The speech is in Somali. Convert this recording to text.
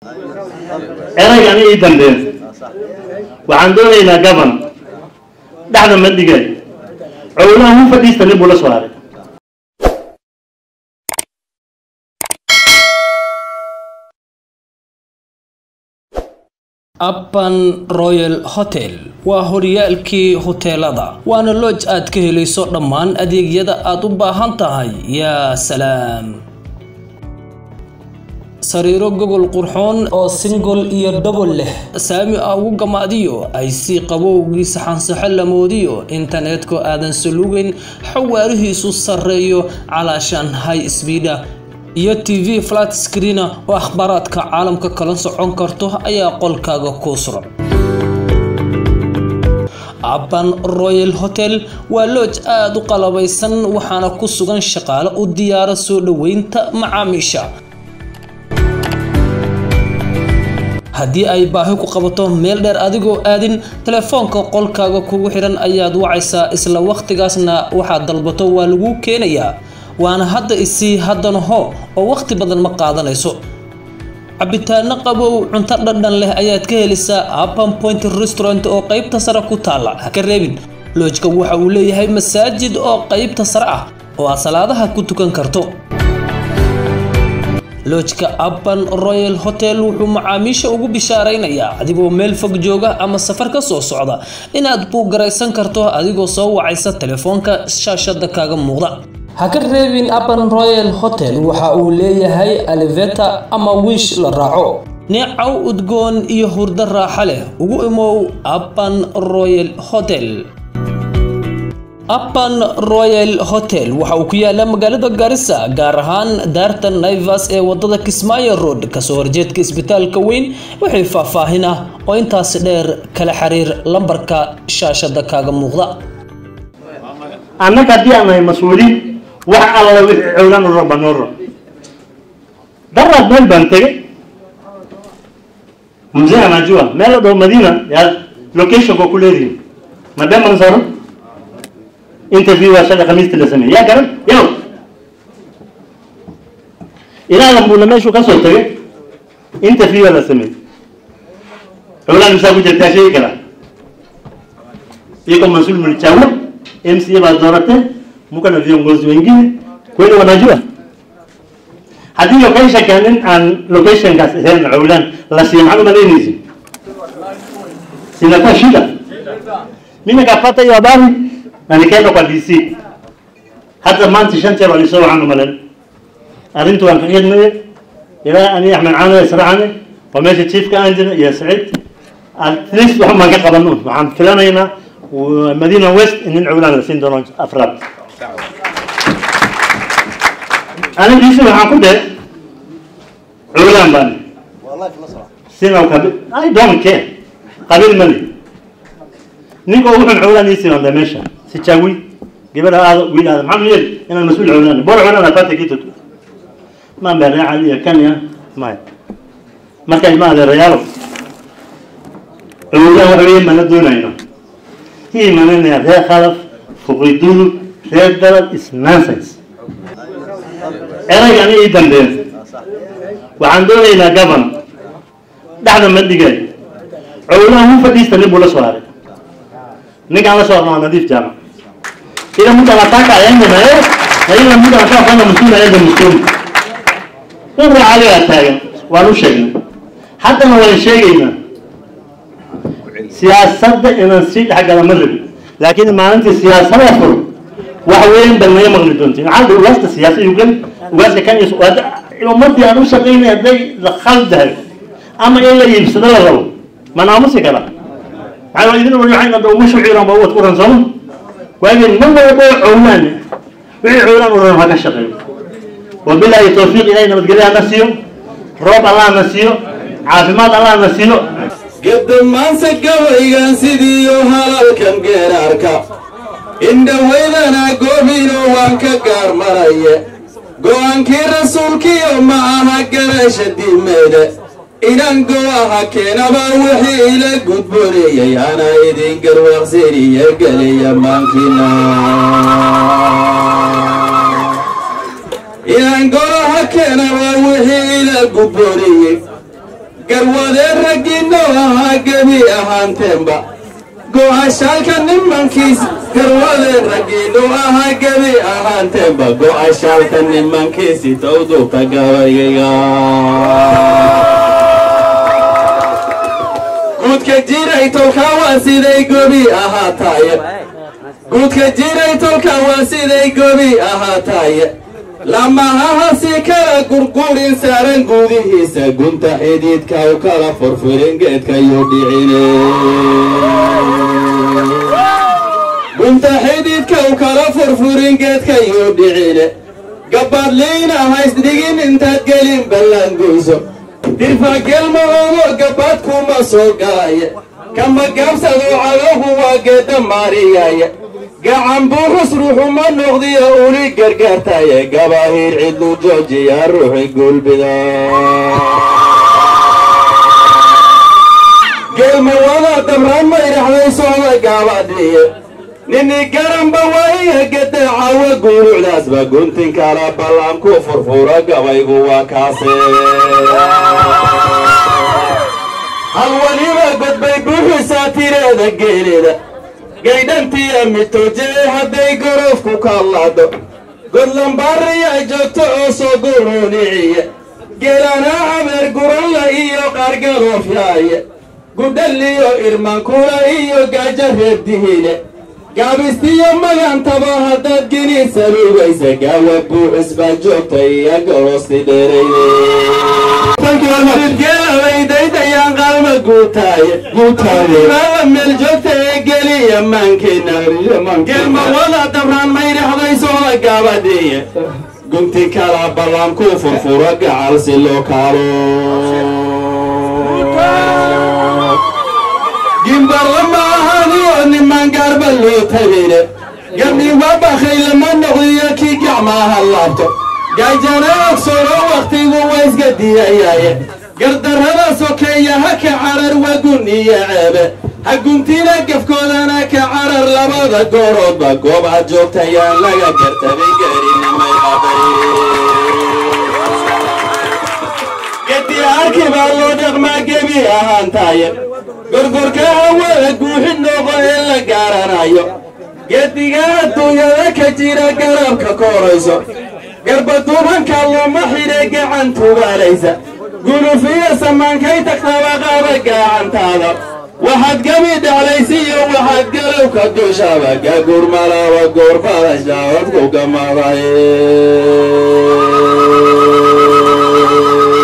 eraygani ii dambeyn waxaan doonaynaa gaban dhexda ma dhigay cowlaha hu fadhiista nin buu la soo haray appan royal hotel waa horyaalkii hoteelada waana looj aad ka helayso dhammaan adeegyada aad u baahan tahay yaa salaam sariiro gogol qurxoon oo singol iyo dhobol leh saami ah ugu gamaadiyo ay si qabowgii saxansaxo lamoodiyo internetka aadan salugeyn xawaarihiisu sarreeyo calaashaan high sbiida iyo t v flat screena oo akhbaaraadka caalamka kala socon karto ayaa qolkaaga kuu suran abban royal hotel waa looj aada u qalabaysan waxaana ku sugan shaqaale u diyaara soo dhoweynta macaamiisha haddii ay baahi ku qabato meel dheer adigoo aadin telefoonka qolkaaga kugu xidhan ayaad wacaysaa isla wakhtigaasna waxaad dalbato waa lagu keenayaa waana hadda isii haddana ho oo wakhti badan ma qaadanayso cabitaano qabow cunto dhadhan leh ayaad ka helisaa appan point restaurant oo qeybta sare ku taalla ha ka reebin loojka waxa uu leeyahay masaajid oo qeybta sare ah oo aad salaadaha ku tukan karto loojka appan royal hotel wuxuu macaamiisha ugu bishaaraynayaa adigoo meel fog jooga ama safar ka soo socda inaad buugaraysan karto adigoo soo wacaysa telefoonka shaashada kaaga muuqda ha ka reebin appan royal hotel waxa uu leeyahay aliveta ama wiish la raaco neecow udgoon iyo hurdo raaxa leh ugu imow appan royal hotel appan royal hotel waxa uu ku yaalaa magaalada garissa gaar ahaan daarta naivas ee wadada kismaayo road kasoo horjeedka isbitaalka weyn wixii faahfaahin ah oo intaasi dheer kala xiriir lambarka shaashada kaaga muuqda annaga haddii aan nahay mas-uuliin wax alla wixii cowlan u raba noo rab daraad meel baan tegay mzee anajua meel la dhaho madina yaa locationka ku leedihin madheman saro interview waa shalay khamiistii la sameeyey yaa garan yow ilaadan buuna meeshuu ka soo tagay interview waa la sameeyey cowlan misaa ku jirtaa sheegi karaa iko mas-uul mlichagua MCA baa dooratee muko na viongozi wengine kweli wanajua haddii locationka nin aan locationkaas ahayn cowlan la siiyo maxaad umalaynaysi sinakuwa shida mimi nikapata hiyo habari na nikaenda kwa DC hata maanta shan jeer walisoo waxaan umalayn arrintu waan ka khidmaye ilaa ani axmed caano israacane waa meesha chiefka aan jira iyo saciid at least waxan baan ka qabano waxaan filanaynaa مدينة ويست إن العولان لسين دون أفراد أنا جيسي waxaan ku dhahay culaan baan sina kabi I don't care qabiil mali ninka ugu xun culaan ii siman meesha si jaawi gabadha aada wiil aada maxaa yeeli inaan mas-uul culaan bor culaan afaata kiito ma beeraaca iyo kanya maya marka ilma adeerayaalo culaan waxa weeye mana doonayno hii mananaya reer khalaf fuqidudu reer dalad is nonsense eraygani ii dambeyn waxaan doonaynaa gaban dhexda ma dhigay cowlaha hu fadhiista nin buu la soo haray ninkaan la soo harna waa nadiif jaamac ila muda anataka aende na yeye na ila muda anataka kufanya msuli aende msuli in raacaligaa taagan waan u sheegnay haddana waan sheegaynaa siyaasadda inaan sii dhexgala ma rabi laakiin maalintii siyaasada furo wax weyn bal naga maqli doontiin maxaa dhi ugaasta siyaasa yugan ugaaska kan iyo ummadii aan u shaqaynay hadday la khaldahay ama in la iibsado la rabo ma naamusi kara maxaa waa idin waxayna dha ugu shuciiran ba uwad ku ransamo waageen ma walbo cowlaan wixii cowlaan u ran ha ka shaqeeyo wabilaahi tawfiiq ilahay nabadgelyo hana siiyo roob allah na siiyo caafimaad allah na siiyo gedamaanse gabaygan sidiiyo halalkan geeraarka indhawaydana goobino waan ka gaarmaraye go'aankii rasuulkiyo ma aha garasha diimeede inan go'aha keenaba wixii ila gudboonayay ana idin garwaaqsiniyo geliya maankina inan go'aha keenaba wixii ila gudboonayey garwadeen raggiinno ahaa gebi ahaanteenba go'ashaalka nimankiis garwadeen raggiinno ahaa gebi ahaanteenba go'ashaalka nimankiisi towduubta gabayga guudka jiray tolkaa waa siday gobi ahaataaye guudka jiray tolka waa siday gobi ahaataaye lamahaha si kala gurgurin saaran guudihiisa gunta xidhiidka u kala furfurin geedkayu dhicine gunta xidhiidka u kala furfurin geedkayu dhicine gabadliina haysdhigin intaad gelin ballangoyso dirfagelma ogo gabad kuma soo galaya kama gaabsado cagahu waa geedda maariyaya gacan buuxus ruuxuma noqdiyo uli gargaartaye gabahiir cidlu joojiya ruuxi gulbida geelmawada dabran mayraxday socda gaabadhiye nini garanba waiya geda cawa guurucdaasba guntin kala ballan ku furfura gabaygu waa kaase hal waliba godbay buuxisaa tireeda geelida gaydhantiya mitooje hadday gorofku kallaado godlambaariya joogto oo soo guruuniciya geelanaa habeer guranla iyo qaargaloofyaaya gudhalliyo irmankula iyo gaajo reebdihiile gaabistiyo magantaba haddaad gini saluugaysa gaawa buuxis baa joogta iyo gorosti dheeraydegeelabaydaydayaan qaalma guutaaye guutaayebaa meel joogta ee geliya maankeena geelmawada dabraan maydhaxday sooda gaabadhiiye gunti kala ballan ku furfuro gacal si loo kaalo gimbarlama ahaniyo niman gaarba loo tabine gabdhiba bakay lama noqdiyo kii gacmaaha laabto gaajana ogsoro wakhtigu wayska diyayaaye gardarrada sokeeya ha ka carar wagun iyo ceebe ha guntina gafkoodana ka carar labada gooroodba goob ha joogtayaan laga gartabay gaarinimay qabay gedi arki baa loo dhaqmaa gebi ahaantaaye gorgorka hawada guuxid nooqo ee la gaaranayo gediga adduunyada ka jira garabka koorayso garbaduubanka looma xidhe gacan tugaalaysa gulufiya samaankay tagtaba qaaba gacantaada waxaad gabi dhaclaysiyo waxaad galowka dushaba gagurmalaba goorfadashaodku gamadaye